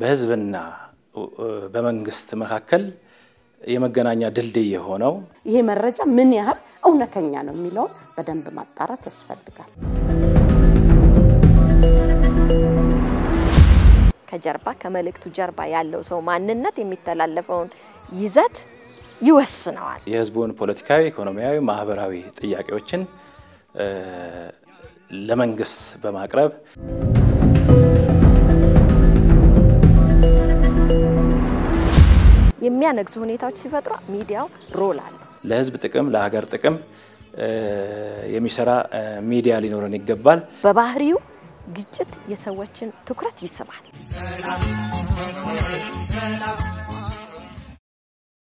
በህዝብና በመንግስት መካከል የመገናኛ ድልድይ የሆነው ይሄ መረጃ ምን ያህል እውነተኛ ነው የሚለውን በደንብ ማጣራት ያስፈልጋል። ከጀርባ ከመልእክቱ ጀርባ ያለው ሰው ማንነት የሚተላለፈውን ይዘት ይወስነዋል። የህዝቡን ፖለቲካዊ፣ ኢኮኖሚያዊ፣ ማህበራዊ ጥያቄዎችን ለመንግስት በማቅረብ የሚያነግሱ ሁኔታዎች ሲፈጥሩ ሚዲያው ሮል አለው። ለህዝብ ጥቅም፣ ለሀገር ጥቅም የሚሰራ ሚዲያ ሊኖረን ይገባል። በባህሪው ግጭት የሰዎችን ትኩረት ይስባል።